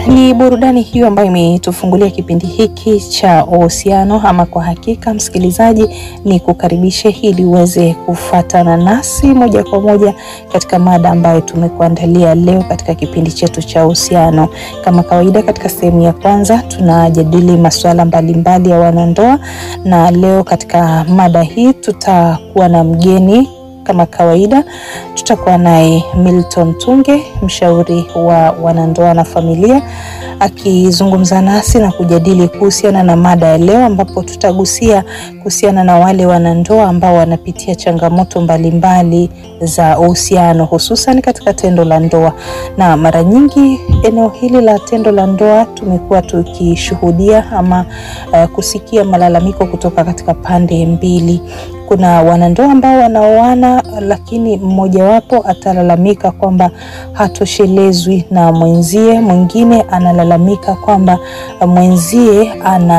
ni burudani hiyo ambayo imetufungulia kipindi hiki cha uhusiano. Ama kwa hakika, msikilizaji, ni kukaribishe ili uweze kufuatana nasi moja kwa moja katika mada ambayo tumekuandalia leo katika kipindi chetu cha uhusiano. Kama kawaida, katika sehemu ya kwanza tunajadili masuala mbalimbali ya wanandoa, na leo katika mada hii tutakuwa na mgeni kama kawaida tutakuwa naye Milton Tunge, mshauri wa wanandoa na familia, akizungumza nasi na kujadili kuhusiana na mada ya leo, ambapo tutagusia kuhusiana na wale wanandoa ambao wanapitia changamoto mbalimbali za uhusiano, hususan katika tendo la ndoa. Na mara nyingi eneo hili la tendo la ndoa tumekuwa tukishuhudia ama uh, kusikia malalamiko kutoka katika pande mbili. Kuna wanandoa ambao wanaoana lakini mmojawapo atalalamika kwamba hatoshelezwi na mwenzie, mwingine analalamika kwamba mwenzie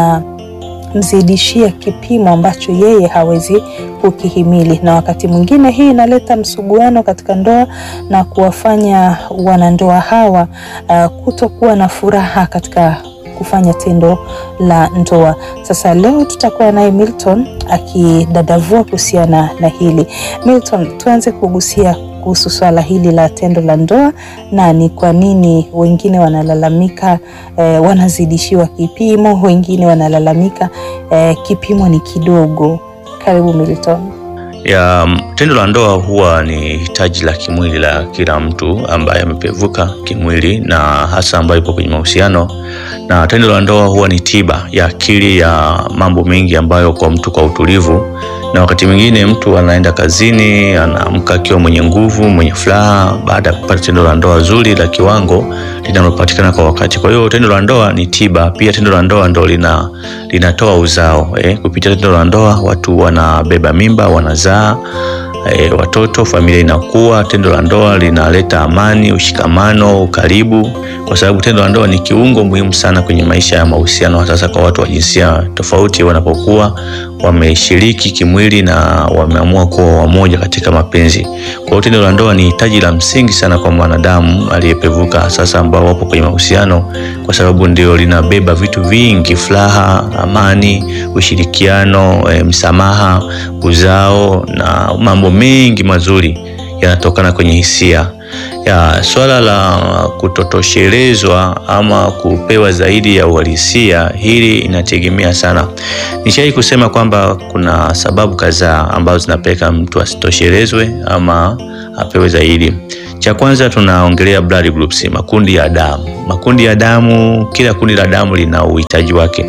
anamzidishia kipimo ambacho yeye hawezi kukihimili, na wakati mwingine hii inaleta msuguano katika ndoa na kuwafanya wanandoa hawa uh, kutokuwa na furaha katika kufanya tendo la ndoa. Sasa leo tutakuwa naye Milton akidadavua kuhusiana na hili. Milton, tuanze kugusia kuhusu swala hili la tendo la ndoa na ni kwa nini wengine wanalalamika eh, wanazidishiwa kipimo, wengine wanalalamika eh, kipimo ni kidogo. Karibu Milton. ya tendo la ndoa huwa ni hitaji la kimwili la kila mtu ambaye amepevuka kimwili na hasa ambayo ipo kwenye mahusiano, na tendo la ndoa huwa ni tiba ya akili ya mambo mengi ambayo kwa mtu kwa utulivu, na wakati mwingine mtu anaenda kazini, anaamka akiwa mwenye nguvu, mwenye furaha baada ya kupata tendo la ndoa zuri la kiwango linalopatikana kwa wakati. Kwa hiyo tendo la ndoa ni tiba. Pia tendo la ndoa ndo lina linatoa uzao eh. Kupitia tendo la ndoa watu wanabeba mimba, wanazaa E, watoto, familia inakuwa. Tendo la ndoa linaleta amani, ushikamano, ukaribu, kwa sababu tendo la ndoa ni kiungo muhimu sana kwenye maisha ya mahusiano, hasa kwa watu wa jinsia tofauti wanapokuwa wameshiriki kimwili na wameamua kuwa wamoja katika mapenzi. Kwa hiyo tendo la ndoa ni hitaji la msingi sana kwa mwanadamu aliyepevuka, sasa ambao wapo kwenye mahusiano, kwa sababu ndio linabeba vitu vingi: furaha, amani, ushirikiano, e, msamaha, uzao na mambo mengi mazuri yanatokana kwenye hisia ya swala la kutotoshelezwa ama kupewa zaidi ya uhalisia. Hili inategemea sana. Nishai kusema kwamba kuna sababu kadhaa ambazo zinapeleka mtu asitoshelezwe ama apewe zaidi. Cha kwanza tunaongelea blood groups, makundi ya damu. Makundi ya damu, kila kundi la damu lina uhitaji wake.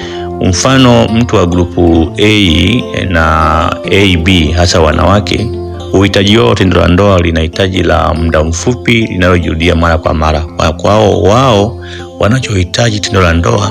Mfano, mtu wa grupu A na AB, hasa wanawake uhitaji wao tendo la ndoa linahitaji la muda mfupi linalojirudia mara kwa mara. Kwao wao wanachohitaji tendo la ndoa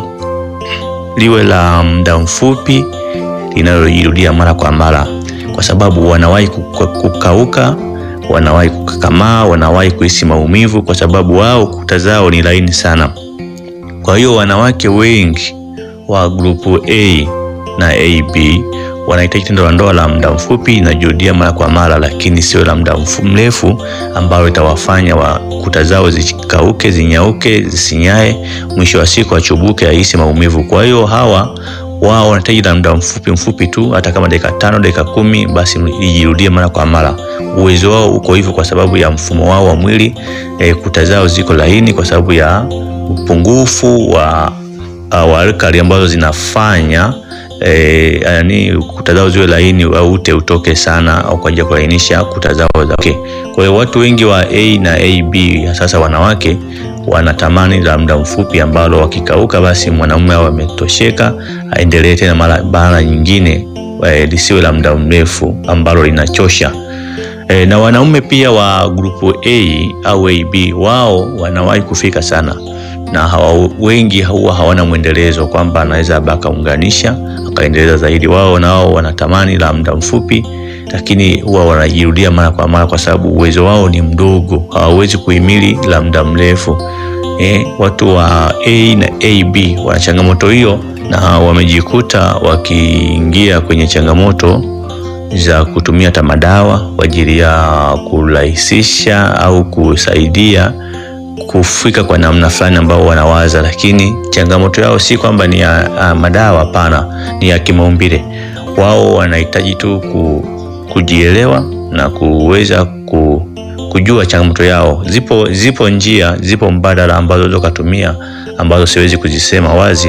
liwe la muda mfupi linalojirudia mara kwa mara, kwa sababu wanawahi kukauka, wanawahi kukakamaa, wanawahi kuhisi maumivu, kwa sababu wao kuta zao ni laini sana. Kwa hiyo wanawake wengi wa grupu A na AB wanahitaji tendo la ndoa la muda mfupi linajirudia mara kwa mara, lakini sio la muda mrefu ambalo itawafanya wa kuta zao zikauke, zinyauke, zisinyae, mwisho wa siku achubuke, ahisi maumivu. Kwa hiyo hawa wao wanahitaji la muda mfupi mfupi tu, hata kama dakika tano, dakika kumi, basi ijirudie mara kwa mara. Uwezo wao uko hivyo kwa sababu ya mfumo wao wa mwili. E, kuta zao ziko laini kwa sababu ya upungufu wa, wa alkali ambazo zinafanya E, yani kuta zao ziwe laini au ute utoke sana au kwa ajili ya kulainisha kuta zao za okay. Kwa hiyo watu wengi wa A na AB sasa wanawake wanatamani la muda mfupi ambalo wakikauka basi mwanamume au ametosheka aendelee tena mara mara nyingine, lisiwe la muda mrefu ambalo linachosha. E, na wanaume pia wa grupu A au AB wao wanawahi kufika sana na hawa wengi huwa hawana mwendelezo kwamba anaweza akaunganisha akaendeleza zaidi. Wao nao wanatamani la muda mfupi, lakini huwa wanajirudia mara kwa mara kwa sababu uwezo wao ni mdogo, hawawezi kuhimili la muda mrefu. Eh, watu wa A na AB wana changamoto hiyo na wamejikuta wakiingia kwenye changamoto za kutumia hata madawa kwa ajili ya kurahisisha au kusaidia kufika kwa namna fulani ambao wanawaza, lakini changamoto yao si kwamba ni ya, ya madawa. Hapana, ni ya kimaumbile. Wao wanahitaji tu ku, kujielewa na kuweza ku, kujua changamoto yao. Zipo, zipo njia, zipo mbadala ambazo unaweza kutumia ambazo siwezi kuzisema wazi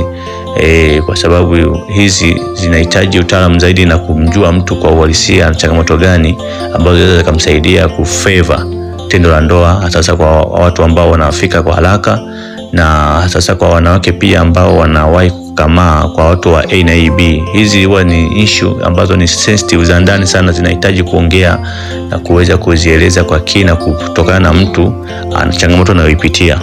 e, kwa sababu hizi zinahitaji utaalamu zaidi na kumjua mtu kwa uhalisia changamoto gani ambazo zinaweza kumsaidia kufeva tendo la ndoa, sasa kwa watu ambao wanafika kwa haraka na sasa kwa wanawake pia ambao wanawahi kukamaa, kwa watu wa A na B. Hizi huwa ni issue ambazo ni sensitive za ndani sana, zinahitaji kuongea na kuweza kuzieleza kwa kina kutokana na mtu ana changamoto anayoipitia.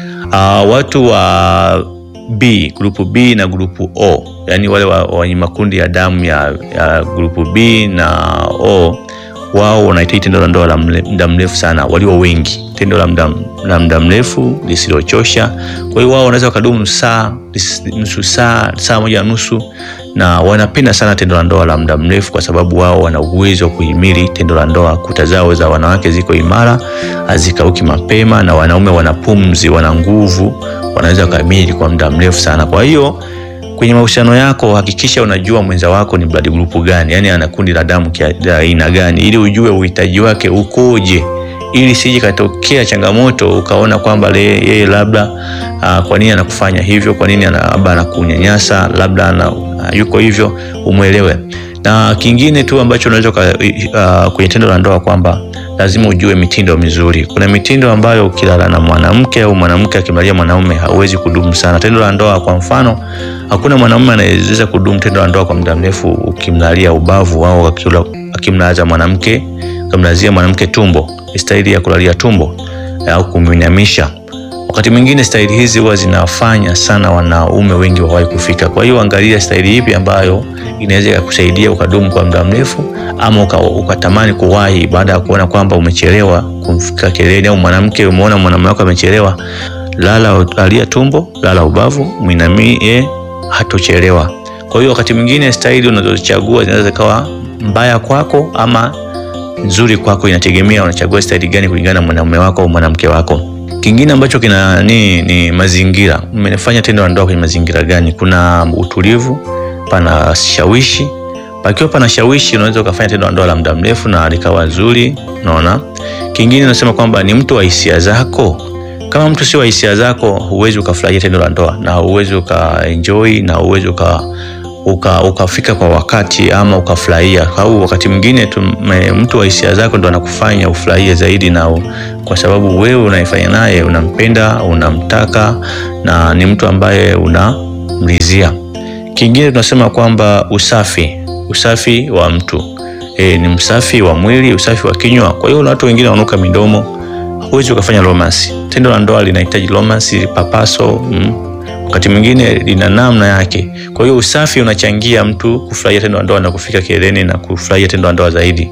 Uh, watu wa B, grupu B na grupu O, yani wale wenye makundi ya damu ya, ya grupu B na O wao wanahitaji tendo la ndoa la muda mrefu sana, walio wengi, tendo la muda la muda mrefu lisilochosha. Kwa hiyo wao wanaweza wakadumu saa nusu saa, saa moja na nusu, na wanapenda sana tendo la ndoa la muda mrefu kwa sababu wao wana uwezo wa kuhimili tendo la ndoa. Kuta zao za wanawake ziko imara, hazikauki mapema, na wanaume wana pumzi, wana nguvu, wanaweza kuhimili kwa muda mrefu sana. Kwa hiyo kwenye mahusiano yako hakikisha unajua mwenza wako ni blood group gani, yani ana kundi la damu la aina gani, ili ujue uhitaji wake ukoje, ili sije katokea changamoto ukaona kwamba yeye labda uh, kwa nini anakufanya hivyo, kwa nini labda anakunyanyasa, labda ana, uh, yuko hivyo, umwelewe. Na kingine tu ambacho unaweza uh, kwenye tendo la ndoa kwamba lazima ujue mitindo mizuri. Kuna mitindo ambayo ukilala na mwanamke au mwanamke akimlalia mwanaume hauwezi kudumu sana tendo la ndoa. Kwa mfano, hakuna mwanaume anayeweza kudumu tendo la ndoa kwa muda mrefu ukimlalia ubavu au akimlaza mwanamke, ukimlazia mwanamke tumbo, staili ya kulalia tumbo au kumwinamisha. Wakati mwingine staili hizi huwa zinafanya sana wanaume wengi wawahi kufika. Kwa hiyo angalia staili ipi ambayo inaweza kukusaidia ukadumu kwa muda mrefu, ama ukatamani kuwahi baada ya kuona kwamba umechelewa kumfika kileleni, au mwanamke umeona mwanamume wako amechelewa. Lala, lalia tumbo, lala ubavu, mwinamie, hatochelewa. Kwa hiyo wakati mwingine staili unazochagua zinaweza kawa mbaya kwako ama nzuri kwako, inategemea unachagua staili gani kulingana na mwanamume wako au mwanamke wako. Kingine ambacho kina ni, ni mazingira. Mmefanya tendo la ndoa kwenye mazingira gani? Kuna utulivu, pana shawishi. Pakiwa pana shawishi, unaweza ukafanya tendo la ndoa la muda mrefu na likawa zuri. Unaona, kingine nasema kwamba ni mtu wa hisia zako. Kama mtu sio wa hisia zako, huwezi ukafurahia tendo la ndoa na huwezi ukaenjoy na huwezi uka uka ukafika kwa wakati ama ukafurahia. Au wakati mwingine mtu wa hisia zako ndo anakufanya ufurahie zaidi, na kwa sababu wewe unaifanya naye, unampenda, unamtaka na ni mtu ambaye unamridhia. Kingine tunasema kwamba usafi, usafi wa mtu e, ni msafi wa mwili, usafi wa kinywa. Kwa hiyo watu wengine wananuka midomo, huwezi ukafanya romance. Tendo la ndoa linahitaji romance, papaso mm. Wakati mwingine lina namna yake. Kwa hiyo usafi unachangia mtu kufurahia tendo la ndoa na kufika kileleni na kufurahia tendo la ndoa zaidi.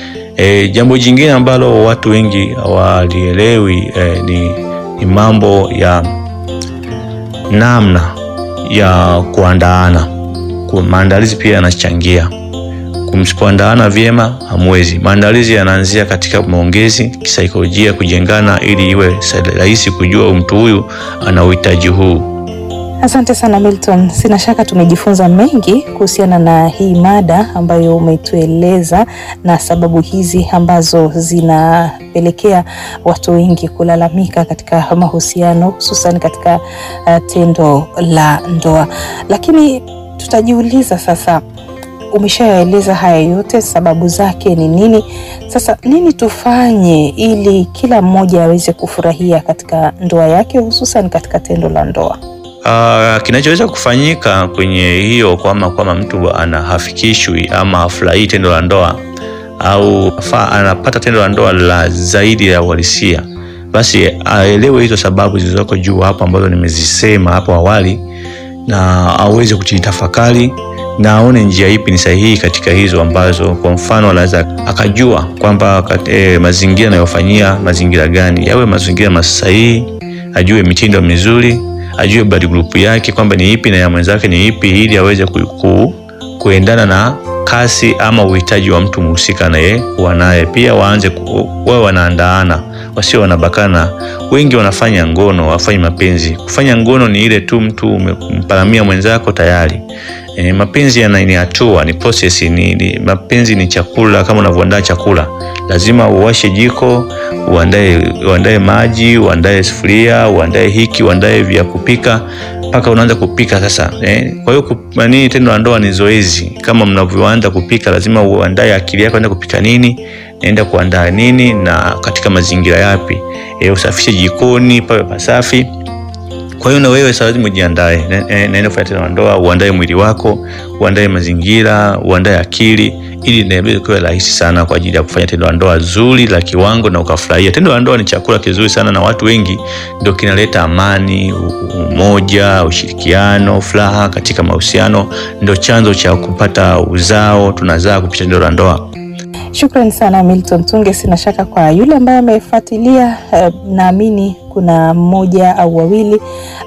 E, jambo jingine ambalo watu wengi hawalielewi e, ni, ni mambo ya namna ya kuandaana. Kwa maandalizi pia yanachangia. Kumsipoandaana vyema hamwezi. Maandalizi yanaanzia katika maongezi, kisaikolojia, kujengana ili iwe rahisi kujua mtu huyu ana uhitaji huu. Asante sana Milton, sina shaka tumejifunza mengi kuhusiana na hii mada ambayo umetueleza na sababu hizi ambazo zinapelekea watu wengi kulalamika katika mahusiano hususan katika uh, tendo la ndoa. Lakini tutajiuliza sasa, umeshaeleza haya yote, sababu zake ni nini? Sasa nini tufanye ili kila mmoja aweze kufurahia katika ndoa yake hususan katika tendo la ndoa? Uh, kinachoweza kufanyika kwenye hiyo kwama kwama mtu ana hafikishwi ama hafurahii tendo la ndoa au fa, anapata tendo la ndoa la zaidi ya uhalisia, basi aelewe hizo sababu zilizoko juu hapo ambazo nimezisema hapo awali, na aweze kujitafakari na aone njia ipi ni sahihi katika hizo ambazo, kwa mfano, anaweza akajua kwamba eh, mazingira anayofanyia mazingira gani yawe mazingira masahihi, ajue mitindo mizuri ajue blood group yake kwamba ni ipi na ya mwenzake ni ipi, ili aweze ku, ku, kuendana na kasi ama uhitaji wa mtu mhusika naye kuwa naye. Pia waanze wawe wanaandaana, wasio wanabakana. Wengi wanafanya ngono, wafanyi mapenzi. Kufanya ngono ni ile tu mtu umemparamia mwenzako tayari. E, mapenzi yana ni hatua, ni process, ni, ni mapenzi ni chakula. Kama unavyoandaa chakula, lazima uwashe jiko, uandae uandae maji, uandae sufuria, uandae hiki, uandae vya kupika mpaka unaanza kupika sasa eh. Kwa hiyo nini, tendo la ndoa ni zoezi. Kama mnavyoanza kupika, lazima uandae akili yako, enda kupika nini, naenda kuandaa nini na katika mazingira yapi, eh, usafishe jikoni pawe pasafi. Kwa hiyo na wewe sasa lazima ujiandae, naenda kufanya tendo la ndoa, uandae mwili wako, uandae mazingira, uandae akili ili inaweza kuwa rahisi sana kwa ajili ya kufanya tendo la ndoa zuri la kiwango na ukafurahia. Tendo la ndoa ni chakula kizuri sana, na watu wengi ndio kinaleta amani, umoja, ushirikiano, furaha katika mahusiano, ndio chanzo cha kupata uzao. Tunazaa kupitia tendo la ndoa. Shukrani sana Milton Tunge. Sina shaka kwa yule ambaye amefuatilia, eh, naamini kuna mmoja au wawili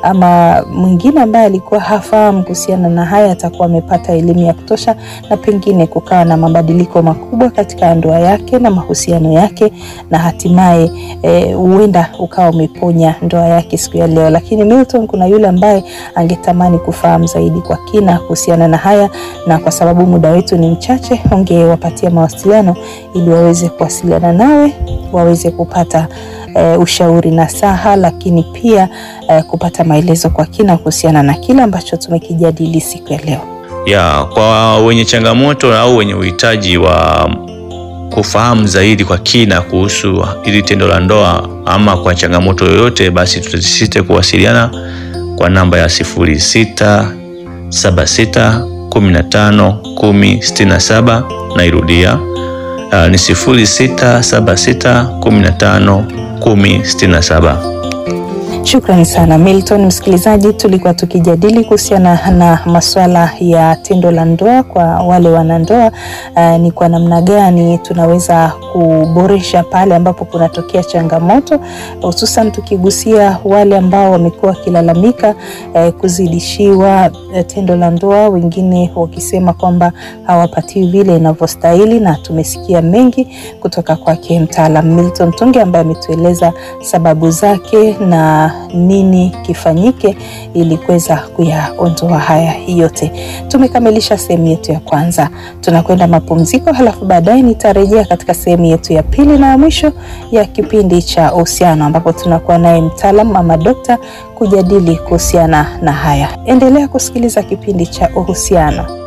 ama mwingine ambaye alikuwa hafahamu kuhusiana na haya, atakuwa amepata elimu ya kutosha, na pengine kukawa na mabadiliko makubwa katika ndoa yake na mahusiano yake, na hatimaye huenda eh, ukawa umeponya ndoa yake siku ya leo. Lakini Milton, kuna yule ambaye angetamani kufahamu zaidi kwa kina kuhusiana na haya, na kwa sababu muda wetu ni mchache, ungewapatia mawasiliano ili waweze kuwasiliana nawe waweze kupata Uh, ushauri na saha, lakini pia uh, kupata maelezo kwa kina kuhusiana na kile ambacho tumekijadili siku ya leo. Ya, kwa wenye changamoto au wenye uhitaji wa kufahamu zaidi kwa kina kuhusu hili tendo la ndoa ama kwa changamoto yoyote, basi tutasisite kuwasiliana kwa namba ya sifuri sita saba sita kumi na tano kumi sitini na saba. Nairudia, uh, ni sifuri sita saba sita kumi na tano kumi sitini na saba. Shukrani sana Milton. Msikilizaji, tulikuwa tukijadili kuhusiana na masuala ya tendo la ndoa kwa wale wanandoa. Uh, ni kwa namna gani tunaweza kuboresha pale ambapo kunatokea changamoto, hususan tukigusia wale ambao wamekuwa wakilalamika uh, kuzidishiwa uh, tendo la ndoa, wengine wakisema kwamba hawapatiwi vile inavyostahili, na tumesikia mengi kutoka kwake mtaalam Milton Tunge ambaye ametueleza sababu zake na nini kifanyike ili kuweza kuyaondoa haya yote. Tumekamilisha sehemu yetu ya kwanza, tunakwenda mapumziko, halafu baadaye nitarejea katika sehemu yetu ya pili na ya mwisho ya kipindi cha uhusiano, ambapo tunakuwa naye mtaalam ama dokta kujadili kuhusiana na haya. Endelea kusikiliza kipindi cha uhusiano.